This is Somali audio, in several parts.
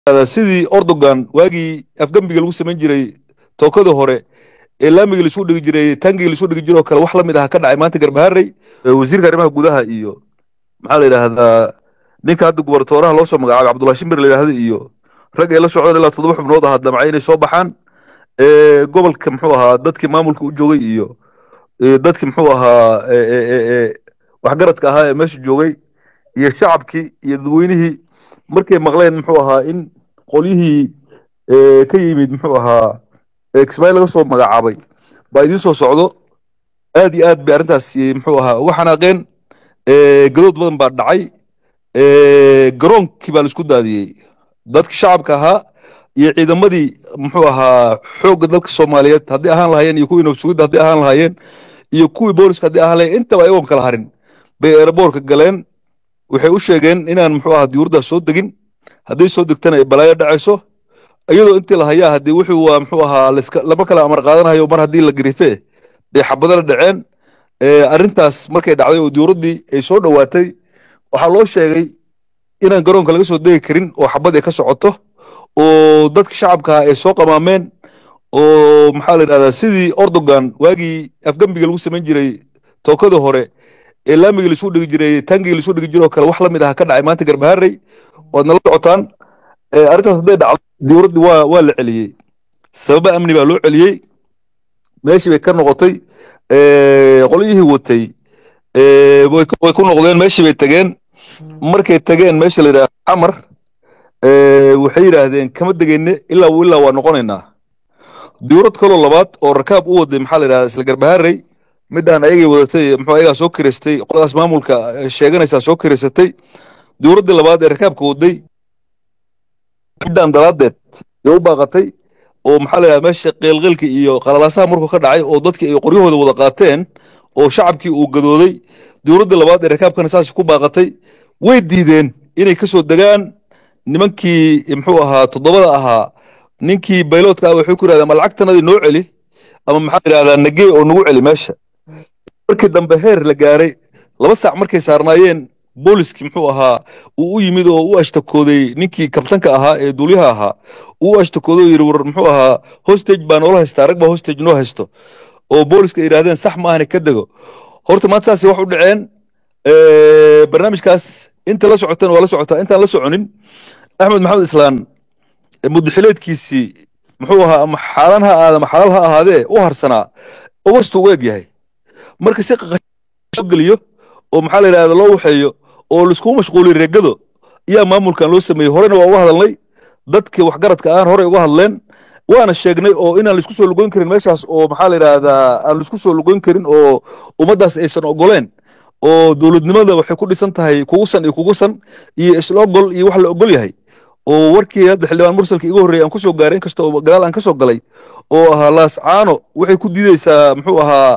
sidii ordogan waagii afgembiga lagu samayn jiray tookadii hore ee laamiga laisuu dhigi jiray tangiga laisuu dhigi jiray oo kale wax la mid ah ka dhacay maanta garbaharey wasiirka arrimaha gudaha iyo maxaa la yidhaahdaa ninka hadda gubernatooraha loo soo magacaabay cabdullahi shimbir la yidhaahda iyo rag ay la socdeen ilaa toddoba xubnood ahaa damcay inay soo baxaan gobolka muxuu ahaa dadkii maamulka u joogay iyo dadkii muxuu ahaa waxgaradka ahaa ee meesha joogay iyo shacabkii iyo dadweynihii markay maqleen muxuu ahaa in qolyihii ka yimid muxuu ahaa kismaayo laga soo magacaabay baa idiin soo socdo aad iyo aad bay arrintaas muxuu ahaa uga xanaaqeen gadood badan baa dhacay garoonkii baa laisku daadiyey dadki shacabka ahaa iyo ciidamadii muxuu ahaa xoogga dalka soomaaliyeed haddii ahaan lahaayeen iyo kuwii nabsugidda haddii ahaan lahaayeen iyo kuwii booliska haddii ahaan lahayen intaba ayagoon kala harin bay eeraboorka galeen waxay u sheegeen inaan muxuu ahaa diyuuraddaas soo degin hadday soo degtana ay balaayo dhacayso iyadoo intii la hayaa haddii wuxuu waa muxuu ahaa lama kala amar qaadanayo mar haddii la garife bay xabadana dhaceen arrintaas markay dhacday oo diyuuraddii ay soo dhowaatay waxaa loo sheegay inaan garoonka laga soo degi karin oo xabad ay ka socoto oo dadka shacabka ay soo qamaameen oo maxaa la yidhahdaa sidii ordogan waagii afgembiga lagu samayn jiray tookadii hore ee laamiga laisuu dhigi jiray tangiga laisuu dhigi jiray oo kale wax la mid ah ka dhacay maanta garbaharey waad nala socotaan arrintaas hadday dhacdo diyuuraddii waa waa la celiyey sababa amni baa loo celiyey meeshii bay ka noqotay qolyihii watay way ku noqdeen meeshii bay tageen markay tageen meesha la yidhaha xamar waxay yidhaahdeen kama degeyne ilaa ilaa waa noqonaynaa diyuurad kaloo labaad oo rakaab u waday maxaa la yidhahdaa isla garbaharey midaan ayagay wadatay muxuu ayagaa soo kireystay qoladaas maamulka sheeganaysaa soo kireysatay diyuuraddii labaad ee rakaabka waday midaan dalaadeed yo u baaqatay oo maxaa la yidhahdaa meesha qeelqeelka iyo qalalaasaha markuu ka dhacay oo dadkii ay qoryahooda wada qaateen oo shacabkii uu gadooday diyuuraddii labaad ee rakaabkana saas ku baaqatay way diideen inay ka soo degaan nimankii muxuu ahaa toddobada ahaa ninkii bayloodka ah waxay ku yidhahdeen ama lacagtanadii noo celi ama maxaa la yidhahdaa nagee oo nagu celi meesha markii dambe heer la gaaray laba saac markay saarnaayeen booliskii muxuu ahaa uu u yimid oo u ashtakooday ninkii kabtanka ahaa ee duulyaha ahaa uu u ashtakooday oo yidhi war muxuu ahaa hostage baa noola haystaa rag baa hostage noo haysto oo booliska ay yidhahdeen sax ma ahna ka dego horta maanta saasay wax u dhaceen barnaamijkaas inta la socoteen waa la socotaa intaan la soconin axmed maxamed islaan mudaxileedkiisii muxuu ahaa ama xaalan ha aada ama xalaal ha ahaadee u harsanaa ogostu u eg yahay marka si soo geliyo oo maxaa la yidhahda loo waxeeyo oo laiskugu mashquuliyo reegado ayaa maamulkan loo sameeyey horena waa uga hadalnay dadkii waxgaradka aan horey uga hadleen waana sheegnay oo inaan laisku soo lugoyn karin meeshaas oo maxaa la yidhahdaa aan laisku soo lugoyn karin oo ummaddaas aysan ogoleen oo dowladnimada waxay ku dhisan tahay kugusan iyo kugusan iyo isla ogol iyo wax la ogol yahay oo warkii hadda xildhibaan mursalka iga horreeyay aan ku soo gaaray inkasta oo gadaal aan ka soo galay oo ahaa laascaano waxay ku diideysaa muxuu ahaa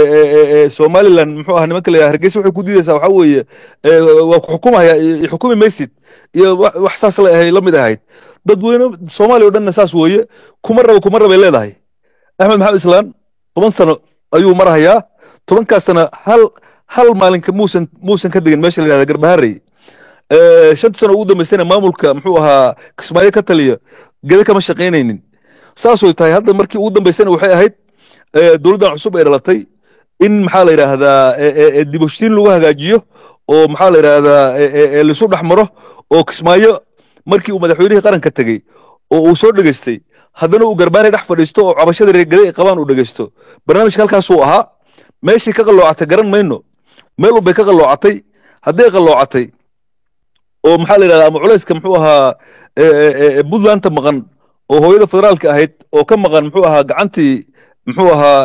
somaliland muxuu ahaa nimanka la hargeysa waxay ku diideysaa waxaa weeye waa ku xukumaya xukumi maysid iyo wax saas la ahay la mid ahayd dadweyne soomaaliya o dhanna saas weeye kuma rabo kuma rabay leedahay axmed maxamed islaan toban sano ayuu marahayaa tobankaas sana hal hal maalinka muusan muusan ka degin meesha la yidhahda garbaharey shanta sano ugu dambaysana maamulka muxuu ahaa kismaayo ka taliya gede kama shaqaynaynin saasoo tahay hadda markii ugu dambaysana waxay ahayd dowladdan cusub ay dhalatay in maxaa la yidhaahdaa diboshiin lagu hagaajiyo oo maxaa la yidhaahdaa laisu dhex maro oo kismaayo markii uu madaxweynihii qaranka tegey oo uu soo dhegeystay haddana uu garbaarey dhex fadhiisto oo cabashada reegade ay qabaan uu dhegeysto barnaamijka halkaasuu ahaa meeshii ka qalloocatay garan mayno meel unbay ka qalloocatay hadday qalloocatay oo maxaa la yidhahdaa ama culayska muxuu ahaa puntlandta maqan oo hooyada federaalka ahayd oo ka maqan muxuu ahaa gacantii muxuu ahaa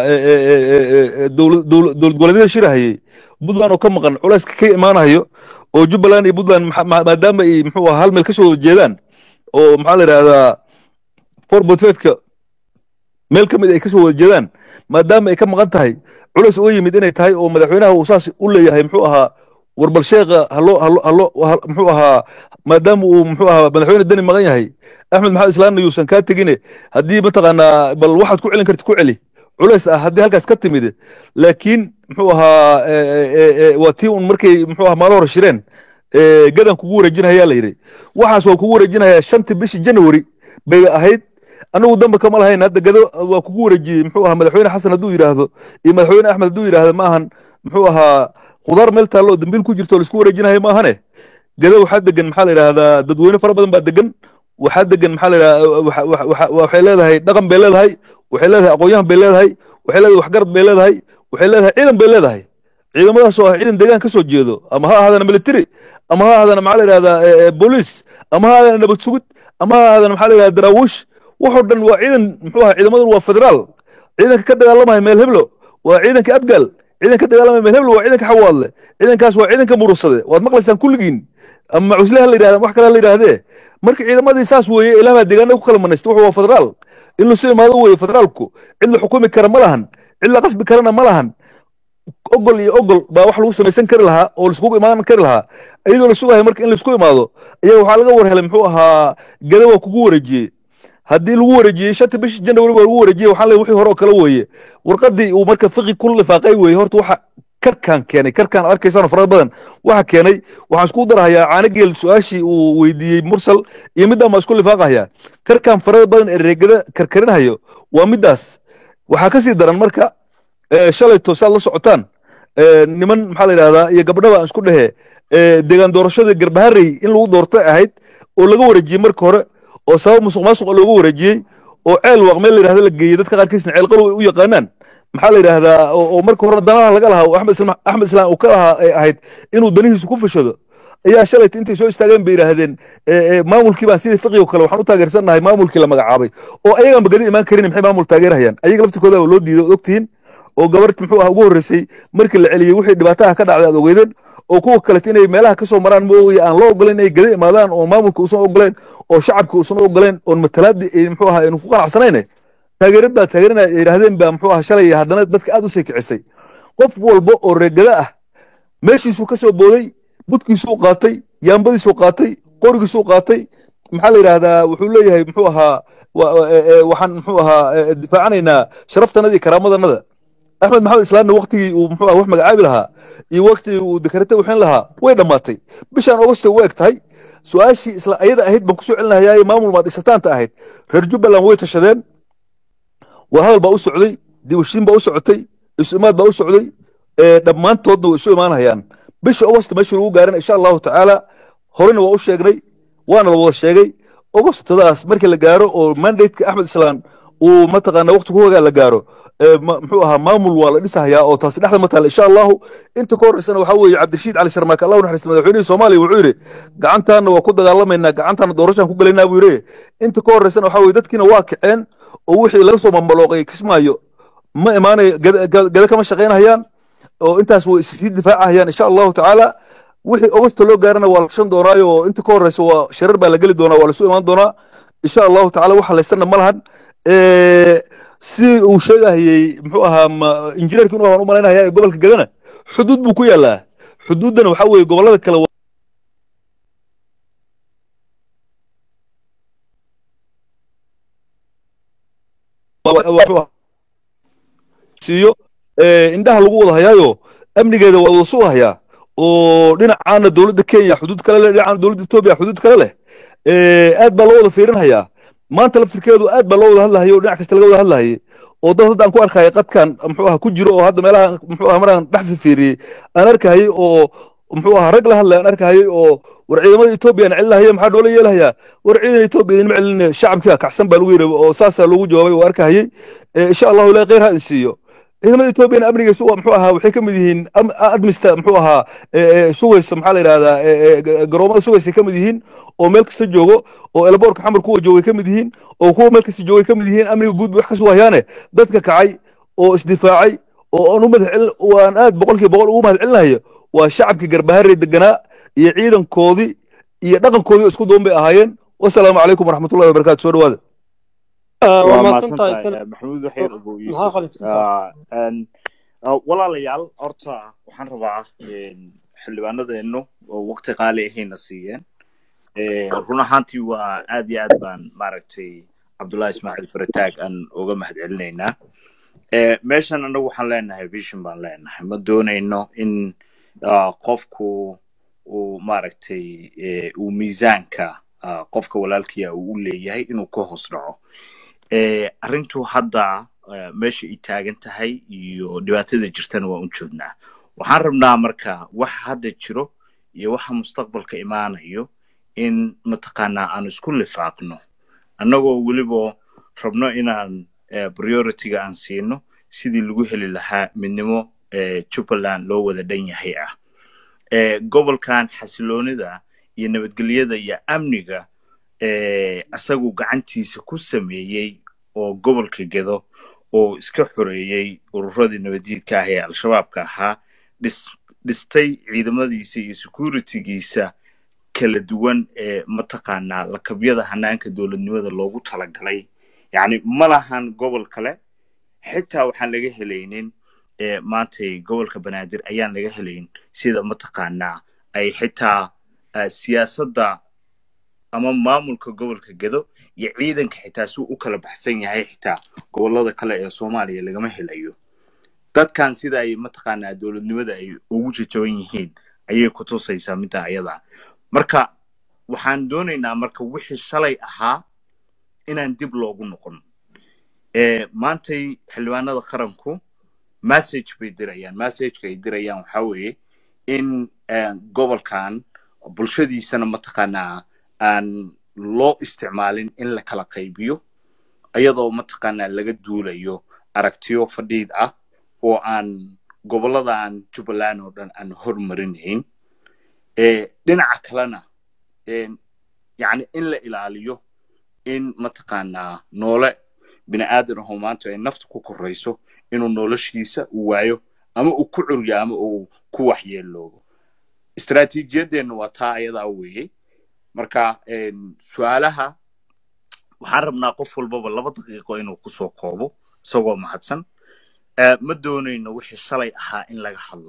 dowlad goboleedyada shirahayey puntland oo ka maqan culayska ka imaanayo oo jubbaland iyo puntland maadaama ay muxuu ahaa hal meel ka soo wada jeedaan oo maxaa la yidhahdaa four point fiveka meel ka mid ay ka soo wada jeedaan maadaama ay ka maqan tahay culays uga yimid inay tahay oo madaxweynaha uu saas u leeyahay muxuu ahaa warbal sheekha hallo hallo hallo muxuu ahaa maadaama uu muxuu ahaa madaxweyne deni maqan yahay axmed maxamed islaanna yuusan kaa tegine haddii mataqaanaa bal waxaad ku celin kartid ku celi culays ah haddii halkaas ka timid laakiin muxuu ahaa waa tii un markay muxuu ahaa maalo hore shireen ee, gadan kugu wareejinayaa la yidhi waxaas waa kugu wareejinayaa shantii bishii january bay ahayd anagu damba kama lahayn hadda gado waa kugu wareejiyey muxuu ahaa madaxweyne xasan hadduu yidhaahdo iyo madaxweyne axmed hadduu yidhaahdo ma ahan muxuu ahaa khudaar meel taallo oo dambiil ku jirto oo laisku wareejinayo ma ahane gado waxaa degan maxaa la yidhaahdaa dadweyne fara badan baa degan waxaa degan maxaa la yidhahdaa waxa- waxa- waxa- waxay leedahay dhaqan bay leedahay waxay leedahay aqoon-yahan bay leedahay waxay leedahay waxgarad bay leedahay waxay leedahay ciidan bay leedahay ciidamadaas oo ah ciidan deegaan ka soo jeedo ama ha ahaadana military ama ha ahaadana maxaa la yidhahdaa eh, eh, booliis ama ha ahaadana nabad sugid ama ha ahaadana maxaa la yidhahdaa daraawiish waxoo dhan waa ciidan muxuu ahaa ciidamadun waa federaal ciidanka ka dagaalamaya meel heblo waa ciidanka abgaal ciidanka ka dagaalamaya meel heblo waa ciidanka xawaadle ciidankaas waa ciidanka murursade waad maqlaysaan kulligiin ama macusle ha la yidhahda ama wax kale ha la yidhahdee marka ciidamadii saas weeye ilaah baa deegaanada ku kala manaystay wuxuu waa federaal in lasu imaado weeye federaalku cid la xukumi kara ma lahan cid la qasbi karana ma lahan ogol iyo ogol baa wax lagu samaysan kari lahaa oo laiskugu imaan kari lahaa iyadoo la sugahay marka in laisku imaado ayaa waxaa laga war helay muxuu ahaa gada waa kugu wareejiyey haddii lagu wareejiyey shanta bishii january waa lagu wareejiyey waxaa leeyahay wixii hore oo kale weeye warqadii uu marka fiqi ku lifaaqay weeye horta waxa karkaan keenay karkaan arkaysaan farada badan waxa keenay waxaan isku darahayaa caanageel su-aashii uu weydiiyey mursal iyo midaan baa isku lifaaqahayaa karkaan farada badan ee reegada karkarinahayo waa middaas waxaa ka sii daran marka ee, shalayto saad la socotaan ee, niman maxaa la yidhahdaa iyo gabdhaba aan isku dhehe ee, deegaan doorashadii garbaharey in lagu doortay ahayd oo laga wareejiyey marka hore oo sabab musuq maasuq looga wareejiyey oo ceel waaqmeel la yidhahda la geeyey dadka qaarkiisna ceel qalow ay u yaqaanaan maxaa la yidhahdaa oo oo marka hore danaha laga lahaa oo axmed islaan axmed islaan uu ka lahaa ay ahayd inuu danihiisu ku fashado ayaa shalayta intay soo istaageen bay yidhaahdeen ee, ee, maamulkii baan sidii fiqigo kale waxaan u taageersannahay maamulkii la magacaabay oo ayagaan bagadi imaan karin maxay maamul taageerhayaan ayaga laftirkooda loo diiday od ogtihiin oo gabarti muxuu ah ugu horreysay markii la celiyey wixii dhibaataha ka dhacday aad ogeydeen oo kuwa kalete inay meelaha kasoo maraan mooye aan loo ogoleen inay gada imaadaan oo maamulka uusan ogoleen oo shacabka uusan ogoleen oon matalaadii ay muxuu ahaa aynu ku qanacsanayne taageerad baa taageerinaya ay yidhaahdeen baa muxuu ahaa shalay haddana dadka aad u sii kicisay qof walba oo reegada ah meeshiisuu ka soo booday budkiisuu qaatay yaambadiisuu qaatay qorigiisuu qaatay maxaa la yidhaahdaa wuxuu leeyahay muxuu ahaa wa- wa- ee- ee, waxaan muxuu ahaa ee, difaacanaynaa sharaftanada iyo karaamadannada axmed maxamed islaamna waktigii uu muxuu ah wax magacaabi lahaa iyo waktigii uu dekarate wixin lahaa way dhammaatay bishaan augusta u eg tahay su-aashii isla ayada ahayd baan kusoo celinahayaaye maamul maad isataanta ahayd reer jubbaland way tashadeen waa hadal baa u socday dibushiin baa u socotay isu imaad baa u socday ee, dhammaantoodna way isu imaanayaan bisha augusta meeshii lagu gaarana insha allahu tacaala horena waa u sheegnay waana la wada sheegay augustadaas markii la gaaro oo mandateka axmed islaan uu mataqaana waqti ku hogaa la gaaro ee, ma- muxuu ahaa maamul waa la dhisahayaa oo taasi dhexda ma taala insha allahu inta ka horreysana waxaa weeye cabdirashiid cali sharmaake allah u naxariista madaxweynihii soomaaliya wuxuu yidhi gacantaana waa ku dagaalamaynaa gacantaana doorashaan ku gelaynaa buu yidhi inta ka horreysana waxaa weeye dadkiina waa kaceen oo wixii laga soo mambalooqay kismaayo ma imaanayo gada gada- gada kama shaqaynahayaan oo intaas way sii difaacahayaan insha allahu tacaala wixii augusta loo gaarana waa la gashan doonaayo oo inta ka horeysa waa sharar baa la geli doonaa waa lasu imaan doonaa insha allahu tacaala waxa laysana ma lahan Eh, si uu sheegahayey muxuu ahaa ma- injineerkii inuu ahaan u malaynaya gobolka gadana xuduud buu ku yaalaa xuduuddana waxaa weeye gobollada kale waa- waa- wuxuu ahaa siiyo eh, indhaha lagu wada hayaayo amnigeeda waa wada sugahayaa oo dhinacaana dowladda kenya xuduud kale leh dhinacaana dowladda etoobiya xuduud kale leh Eh, aad baa loo wada fiirinhayaa maanta laftirkeedu aad baa loo wada hadlahayay oo dhinac kasta laga wada hadlahayay oo dad hadda aan ku arkaya qadkan muxuu aha ku jiro oo hadda meelaha muxuu aha maraan dhex fifiiriyey aan arkahayay oo muxuu aha rag la hadlay aan arkahayay oo war ciidamada etoobiya aan celinahaya maxaa noola yeelahayaa war ciidan etoobiya idinma celin shacabkii kacsan baa lagu yidhi oo saasaa loogu jawaabay oo arkahayay Eh, insha allahu ilahi khayr ha idin siiyo ciidamada etoobiyana amnigiisu waa muxuu ahaa waxay ka mid yihiin am- admista muxuu ahaa eh, eh, sugaysa maxaa la yidhahdaa eh, eh, ga- garoomada sugaysay ka mid yihiin oo meel kasta joogo oo elboorka xamar kuwa joogay ka mid yihiin oo kuwa meel kasta joogay ka mid yihiin amniga guud bay wax ka sugayaane dadka kacay oo isdifaacay oo aan u mahad celin waan aad boqolkiiba boqol ugu mahad celinayo waa shacabkii garbaharey deganaa iyo ciidankoodii iyo dhaqankoodii oo isku duwan bay ahaayeen wasalaamu calaykum waraxmatullahi wabarakaatu soo dhawaada waa waa mahadsantahay mahadsantahay sana maxamuud waxyar ugu maxaa iisoo khalifsan walaalayaal horta waxaan rabaa een, xildhibaanadeenu oo waqti qaali ahayna siiyeen Ee, run ahaantii waa aad iyo aad baan maaragtay cabdullahi ismaaciil farataag aan uga mahad celinaynaa Ee, meeshan anagu waxaan leenahay vision baan leenahay ma doonayno in ah, qofku uu maaragtay eh, uu miisaanka ah, qofka walaalkiya uu u leeyahay inuu ka hoos dhaco Eh, arrintu hadda eh, meesha ay taagan tahay iyo dhibaatada jirtana waan u joognaa waxaan rabnaa marka waxa hadda jiro iyo waxa mustaqbalka imaanayo in mataqaanaa aan isku lifaaqno annagoo weliba rabno inaan eh, priority-ga aan siino sidii lagu heli lahaa midnimo eh, jubbaland loo wada dhan yahay ah Eh, gobolkan xasiloonida iyo nabadgelyada iyo amniga eh, asagu gacantiisa ku sameeyey oo gobolka gedo oo iska xoreeyey ururadii nabaddiidka ah ee al-shabaabka ahaa dhis dhistay ciidamadiisa iyo securitygiisa kala duwan ee mataqaanaa lakabyada hanaanka dowladnimada loogu talagalay yacni ma lahan gobol kale xitaa waxaan laga helaynin ee maantay gobolka banaadir ayaan laga helayn sida mataqaanaa ay xitaa eh, siyaasadda ama maamulka gobolka gedo iyo ciidanka xitaa si u kala baxsan yahay xitaa gobolada kale ee soomaaliya lagama helayo dadkan sida ay mataqaanaa dowladnimada ay ugu jajaban yihiin ayay ku tusaysaa midda ayada marka waxaan doonaynaa marka wixii shalay ahaa inaan dib loogu noqon Eh, maantay xildhibaanada qaranku message bay dirayaan messageka ay dirayaan waxaa weeye in eh, gobolkan bulshadiisana mataqaanaa aan loo isticmaalin in la kala qaybiyo iyadoo mataqaanaa laga duulayo aragtiyo fadhiid ah oo aan goboladan jubbaland oo dhan aan hormarinayn Eh, dhinaca kalena eh, yacni in la ilaaliyo in mataqaanaa noole bini aadan ahoo maanta ay nafta ku korayso inuu noloshiisa uu waayo ama uu ku curyo ama uu ku waxyeeloobo istaraatiijiyadeenna waa taa ayadaa weeye marka em, su-aalaha waxaan rabnaa qof walbaba laba daqiiqo inuu kusoo koobo isagoo mahadsan Eh, ma doonayno wixii shalay ahaa in laga hadlo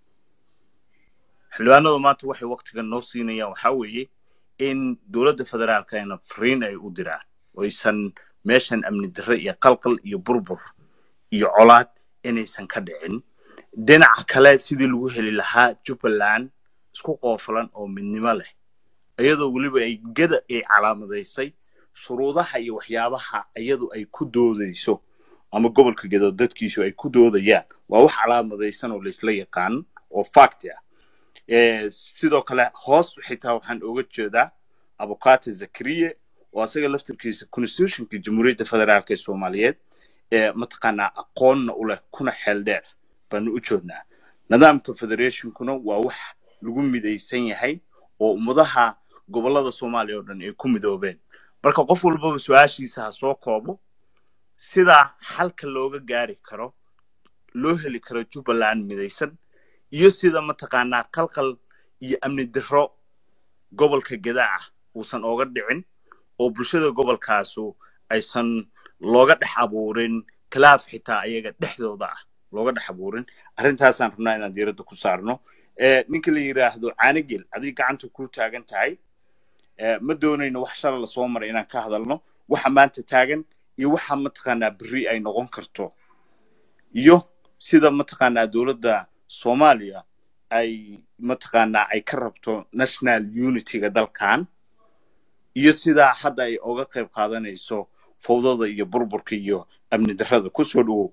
xildhibaanadu maanta waxay waktigan noo siinayaan waxaa weeye in dowladda federaalkana fariin ay u diraan oysan meeshan amni darre iyo qalqal iyo burbur iyo colaad inaysan ka dhicin dhinaca kale sidii lagu heli lahaa jubbaland isku qoofalan oo midnimo leh iyadoo weliba ay geda ay calaamadaysay shuruudaha iyo waxyaabaha iyadu ay ku doodayso ama gobolka gedo dadkiisu ay ku doodayaan waa wax calaamadaysan oo laysla yaqaan oo fact ah Eh, sidoo kale hoos xitaa waxaan oga jeedaa abukate zakariye oo asaga laftirkiisa constitutionka jamhuuriyadda federaalk ee soomaaliyeed ee mataqaanaa aqoonna u leh kuna xeel dheer baanu u joodnaa nidaamka federationkuna waa wax lagu midaysan yahay oo ummadaha gobolada soomaaliya oo dhan ay ku midoobeen marka qof walbaba su-aashiisa ha soo koobo sidaa xalka looga gaari karo loo heli karo jubbaland midaysan iyo sida mataqaanaa qalqal iyo amni darro gobolka geda ah uusan ooga dhicin oo bulshada gobolkaasu aysan looga dhex abuurin khilaaf xitaa ayaga dhexdooda ah looga dhex abuurin arrintaasaan rabnaa inaan diiradda ku saarno Eh, ninka la yidhaahdo caanigel adig gacanta ku taagan tahay Eh, ma doonayno wax shala lasoo maray inaan ka hadalno waxa maanta taagan iyo waxa mataqaanaa berri ay noqon karto iyo sida mataqaanaa dowladda soomaaliya ay mataqaanaa ay ka rabto national unityga dalkan iyo sidaa hadda ay oga qayb qaadanayso fowdada iyo burburka iyo amni darrada kusoo dhawow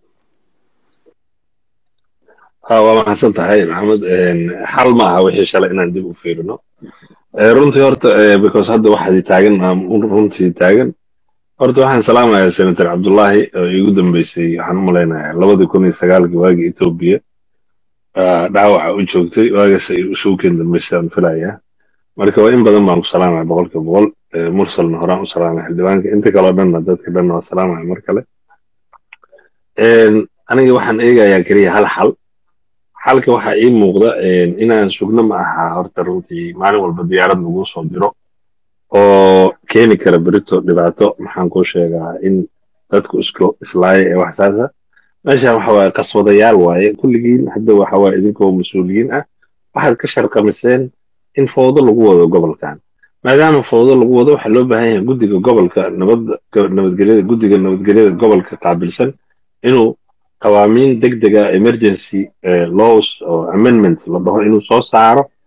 Ah, waa mahadsan tahay maxamed Een, xal ma aha wixii shalay inaan dib u fiirino Eh, runtii horta eh, because hadda waxaadi taagan ah, runtii taagan horta waxaan salaamayaa senator cabdullaahi oo iigu dambeysay waxaan u malaynayaa labadii kun iyo sagaalkii waagii etoobiya ah, dhaawaca u joogtay waagaas ay usuukeen dambeysay aan filayaa marka waa in badan baan ku salaamaya boqolkiiba boqol Eh, mursalna horaan u salaamaya xildhibaanka inta kaleo dhanna dadka dhanna waa salaamaya mar kale Een, aniga waxaan eegayaa keliya hal xal xalka waxaa ii muuqda een, inaan sugno ma aha horta runtii maalin walba diyaarad lagu soo diro oo keeni kara berito dhibaato maxaan kuu sheegaa in dadku isku islaaya ee wax saasa meeshan waxa waaye qaswadayaal waaye kulligiin hadda waxa waaye idinkoo mas-uuliyiin ah waxaad ka sharqamiseen in fowdo lagu wado gobolkan maadaama fowdo lagu wado waxaa loo baahan yahay guddiga gobolka nabadda nabadgelyada guddiga nabadgelyada gobolka qaabilsan inuu qawaamiin degdega emergency eh, laws oo amendments la dhaho inuu soo saaro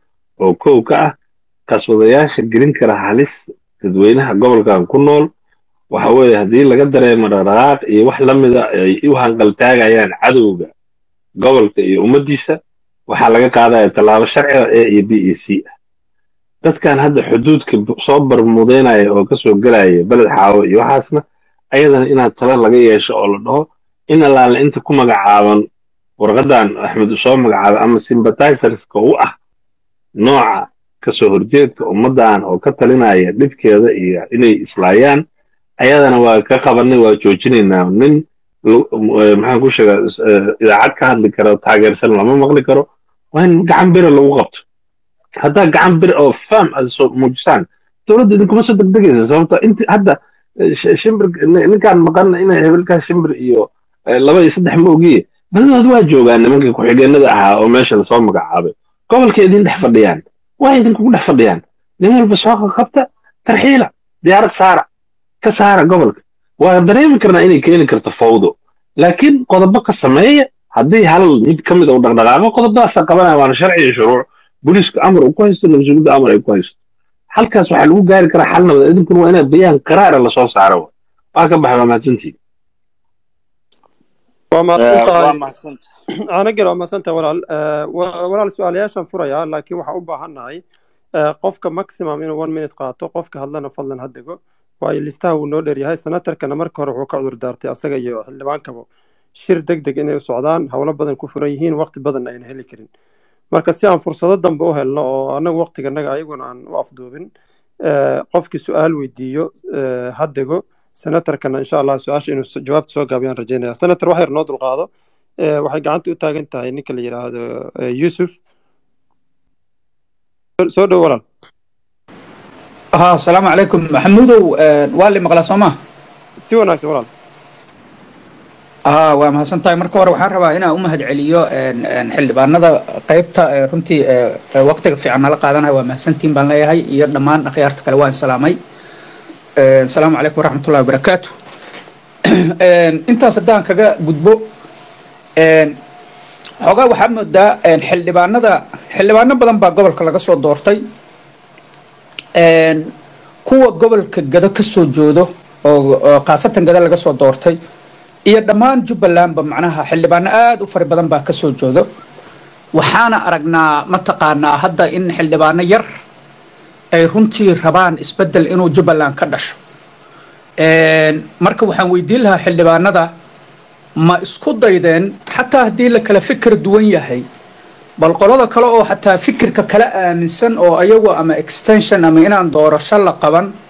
oo kow ka ah qaswadayaasha gelin kara halis dadweynaha gobolkan ku nool waxa weeye haddii laga dareemo dhaqdhaqaaq iyo wax la mida ay u hanqaltaagayaan cadowga gobolka iyo ummaddiisa waxaa laga qaadaya tallaabo sharciga a iyo b iyo c ah dadkan hadda xuduudka soo barmudeynaya oo kasoo gelaya beled xaawo iyo waxaasna ayadana inaad tala laga yeesho oo la dhaho in allaale inta ku magacaaban warqadan axmed uu soo magacaabay ama sympathizerska u ah nooca kasoo horjeedka ummaddan oo ka talinaya dhibkeeda iyo inay islaayaan ayadana waa ka qabanay waa joojinaynaa nin maxaan ku sheegaa idaacad ka hadli karo taageersan lama maqli karo waa in gacan bira lagu qabto haddaa gacan bir oo fam aad soo muujisaan dowladda idinkuma soo degdegaysa sababto inti hadda shimbir ninkaan maqan inay hebelkaa shimbir iyo laba iyo saddex ma ogiye badadood waa joogaan nimankii ku-xigeenada ahaa oo meesha lasoo magacaabay gobolka idin dhex fadhiyaan waa idinkugu dhex fadhiyaan nin walba soo qabta tarxiila diyaarad saara ka saara gobolka waa dareemi karnaa inay keeni karto fawdo laakiin qodobo ka sameeya haddii hal mid ka mid uu dhaqdhaqaaqo qodobadaasaa qabanaya waana sharci iyo shuruuc booliisku amar uu ku haysto nabadsuulidda amar ay ku haysto halkaas waxaa lagu gaari karaa xal nabad idinkuna waa inaad bayaan qaraara lasoo saaro waa ka baxay waa mahadsantihin waa mahadsan waa tahay mahadsanta anagana waa mahadsan tahay walaal Eh, wa- walaal su-aalayaashaan furayaa laakiin waxaan u baahannahay eh, qofka maximum inuu one minute qaato qofka hadlana fadlan ha dego waayo listaha wuu noo dheeryahay senatarkana marka hore wuxuu ka cudur daartay asaga iyo xildhibaankaba shir deg deg inay u socdaan howlo badan ku furan yihiin waqti badan ayna heli karin marka si aan fursado dambe u helno oo annagu waqtiganaga ayaguna aan u afduubin eh, qofkii su-aal weydiiyo eh, ha dego senatarkana insha allah su-aasha inuu s- jawaabta soo gaabiyaan rajeynaya senator wax yar noo dulqaado Eh, waxay gacanta u taagan tahay ninka la yidhaahdo eh, yusuf Soo- soo dhow walaal ها السلام عليكم محمودو والي مقلا سوما si wanaagsan walaal ها waa mahadsan tahay marka hore waxaan rabaa inaan u mahad celiyo xildhibaanada qaybta ee runtii ee, ee waqtiga fiican nala qaadanaya waa mahadsantiin baan leeyahay iyo dhammaan akhyaarta kale waan salaamay Ee, asalaamu calaykum waraxmatullahi wabarakaatu Een, intaas haddaan kaga gudbo een, xoogaa waxaa moodaa een, xildhibaanada xildhibaano badan baa gobolka laga soo doortay Een, kuwa gobolka gado ka soo joodo oo oo khaasatan gado laga soo doortay iyo dhammaan jubbalandba macnaha xildhibaano aada u fara badan baa ka soo joodo waxaana aragnaa mataqaanaa hadda in xildhibaano yar ay runtii rabaan isbeddel inuu jubbaland ka dhasho Een, marka waxaan weydiin lahaa xildhibaanada ma isku daydeen xataa haddii la kala fikir duwan yahay bal qolada kale oo xataa fikirka kala aaminsan oo ayagu ama extension ama inaan doorasho la qaban